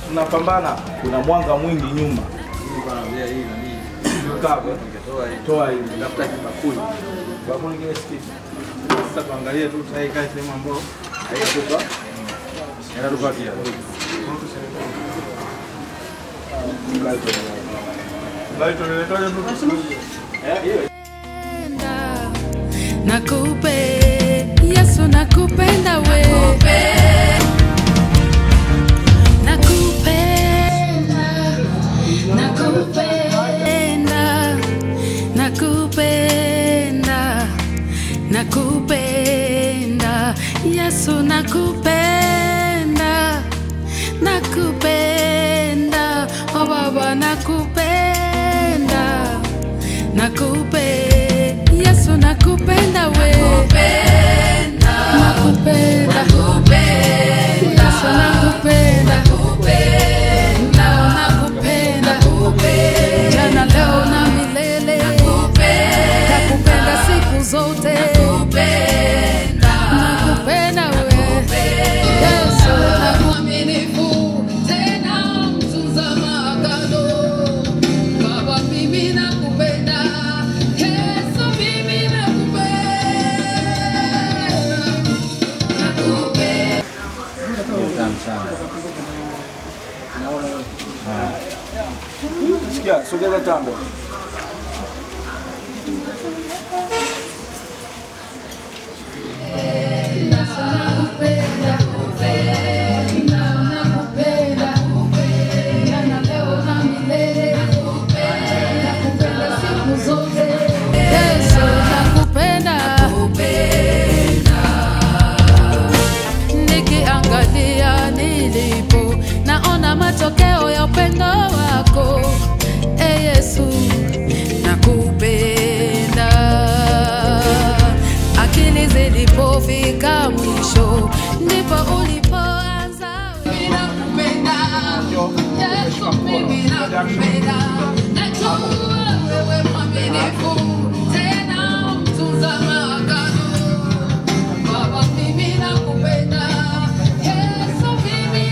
tunapambana, kuna mwanga mwingi nyuma. Kapo. Toa hili. Tafuta kibakuli. Bakuli kile sikiti. Sasa tuangalie tu sasa hii kae sehemu ambayo haitatupa. Inatupatia. Light unaletaje tu? Nakupe Yesu nakupenda we Nakupenda Nakupenda Nakupenda Nakupenda Yesu nakupenda Nakupenda Oh baba nakupenda Nakupe Yesu nakupenda we Nakupenda Yesu nakupenda Nakupenda Jana leo na milele Nakupenda siku zote Nakupenda we Yesu mwaminifu tena mtunza maagano Baba mimi nakupenda Yesu mimi nakupenda Sikia, sogeza tambo. Yesu nakupenda nikiangalia nilipo naona matokeo ya upendo wako e Yesu nakupenda akili zilipofika mwisho ndipo ulipoanza mimi nakupenda Yesu mimi nakupenda najua wewe mwaminifu tena mtunza maagano Baba mimi nakupenda Yesu mimi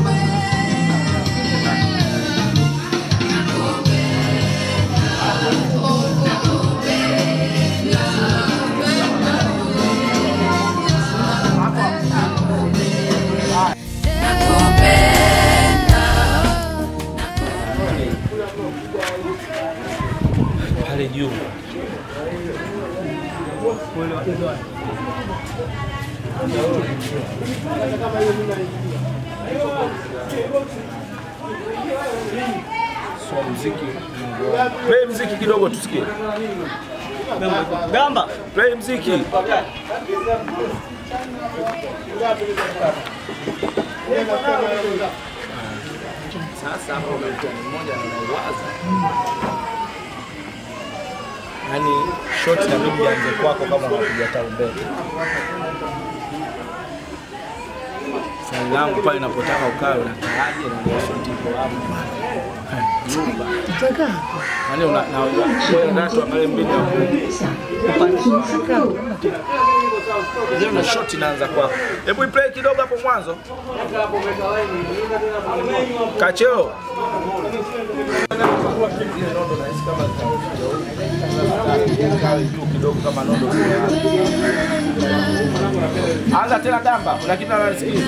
Pale juu. So mziki. Play mziki kidogo tusikie. Gamba, play mziki. Sasa hapo kuna mtani mmoja anauwaza. Yaani shot na mimi ianze kwako kama unapiga tarumbeta. Swali langu pale napotaka ukawe unakaaje na ndio shot ipo hapo. Nyumba. Yaani una na wewe na watu angalie mbili ya Ndio na shot inaanza kwako. Hebu iplay kidogo hapo mwanzo. Kacheo. Zile nondo nahisi kama zitakuja juu kidogo kama nondo. Anza tena gamba, kuna kitu anasikiza.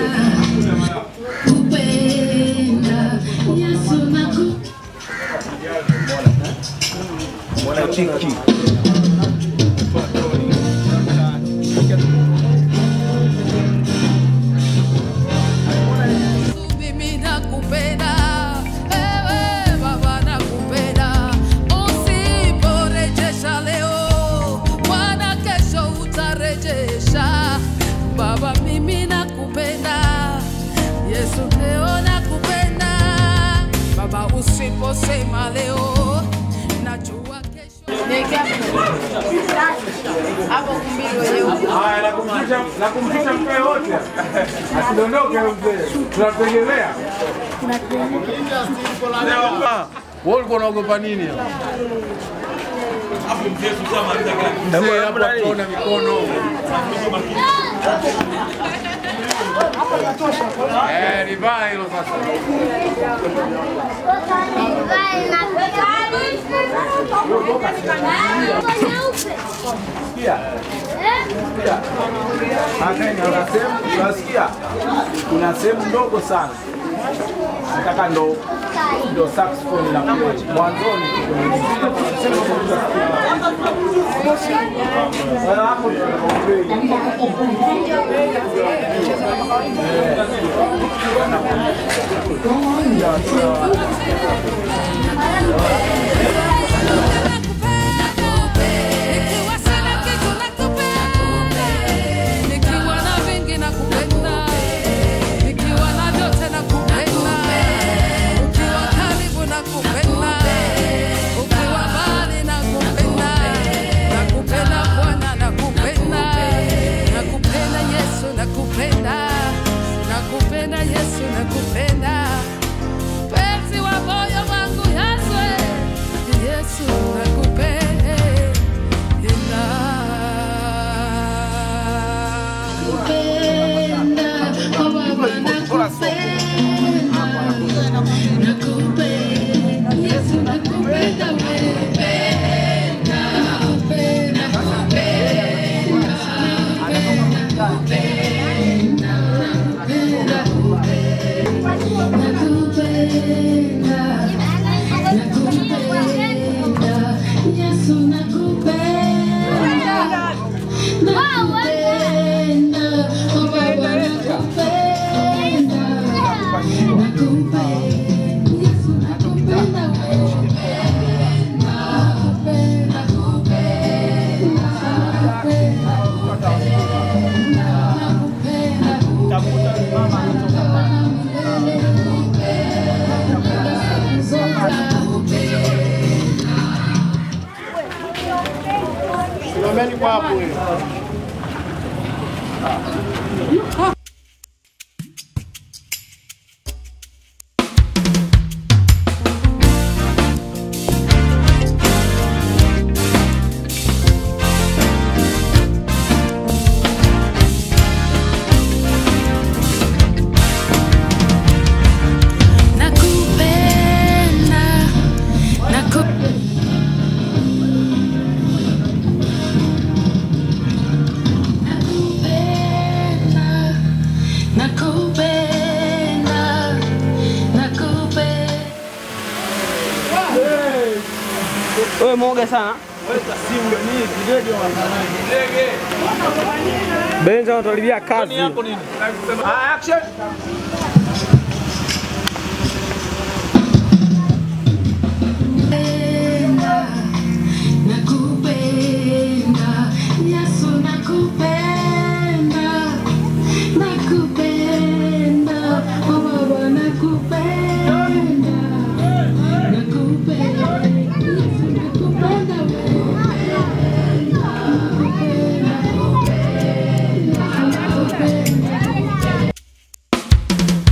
Mwana chiki. Mimi nakupenda, ewe Baba nakupenda. Usiporejesha leo, Bwana kesho utarejesha. Baba mimi nakupenda, Yesu leo nakupenda. Baba usiposema leo, najua kesho Haya, nakumtisha nakumtisha mkae wote. Asidondoke mzee. Tunategemea. Wewe ulikuwa unaogopa nini? Mzee hapo akaona mikono. Eh, livaa hilo sasa. Kuna sehemu unasikia, kuna sehemu ndogo sana, nataka ndo ndo saxophone na mwanzoni Sasa hapo ndio Nikiwa sina kitu nakupenda, nikiwa na vingi nakupenda, nikiwa na vyote nakupenda, ukiwa karibu nakupenda, ukiwa mbali nakupenda, nakupenda Bwana, nakupenda, nakupenda Yesu, nakupenda, nakupenda Yesu, nakupenda penzi wa moyo wangu Yesu, Yesu nakupenda. Simameni kwa hapo wewe. Nakupenda, naku nakupenda, nakupenda. Wewe mwoga sana. Benza anatuharibia kazi. action Nakupenda, Yesu nakupenda, nakupenda, oh Baba nakupenda, nakupenda, Yesu nakupenda wewe.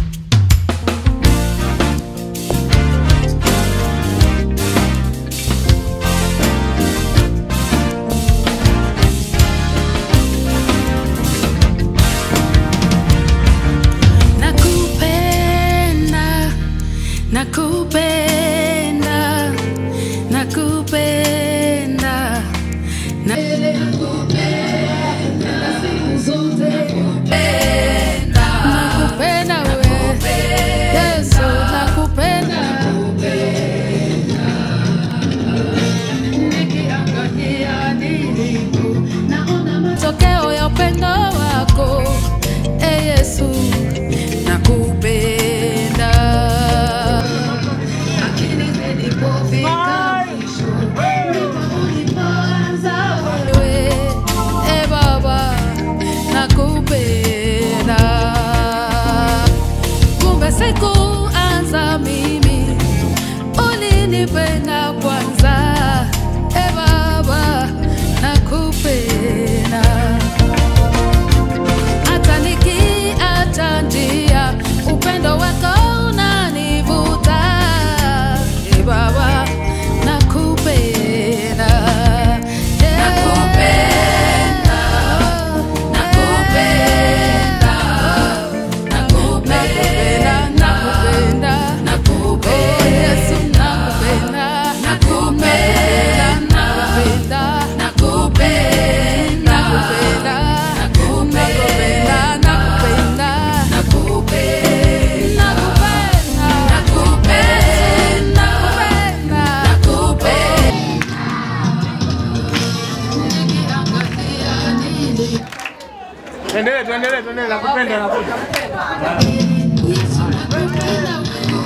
ndo anakuja. Yesu nakupenda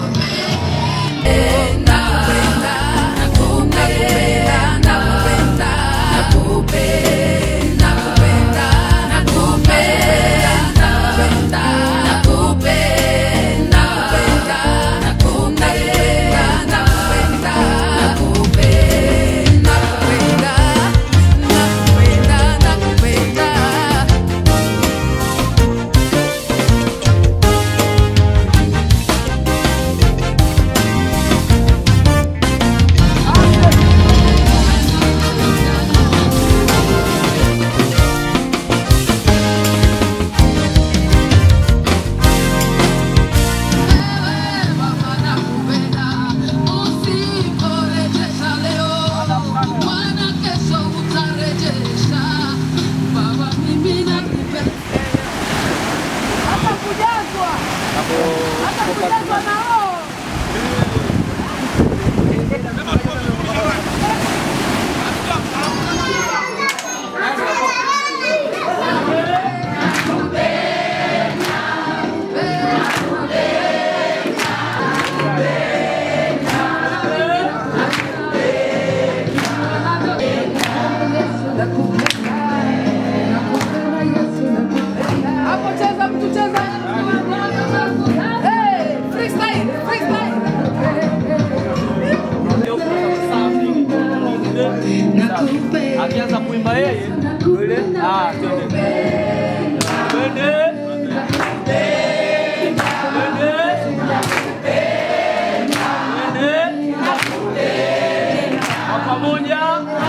Usiporejesha leo, Bwana kesho utarejesha. Baba, mimi nakupenda. Hapo cheza mtu cheza. Hey, freestyle, freestyle. Nakupenda. Akianza kuimba yeye ndio ile ah, twende. Twende. Twende. Kwa pamoja.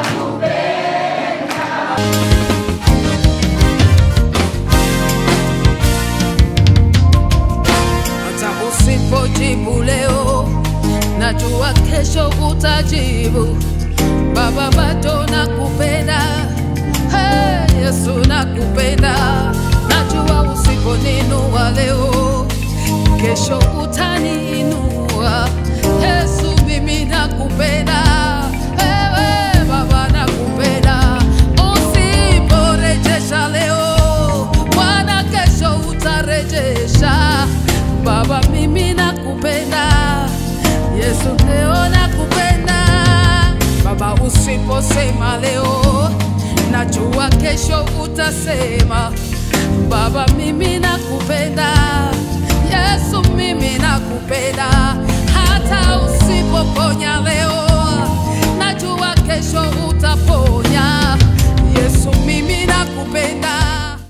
hata usipojibu leo, najua kesho utajibu. Baba, bado nakupenda, hey, Yesu nakupenda, najua usiponinua leo, kesho utaniinua. Yesu, mimi nakupenda, ewe Baba nakupenda, usiporejesha leo, Bwana kesho utarejesha. Baba, mimi nakupenda, Yesu leo nakupenda. Baba, usiposema leo, najua kesho utasema. Baba, mimi nakupenda,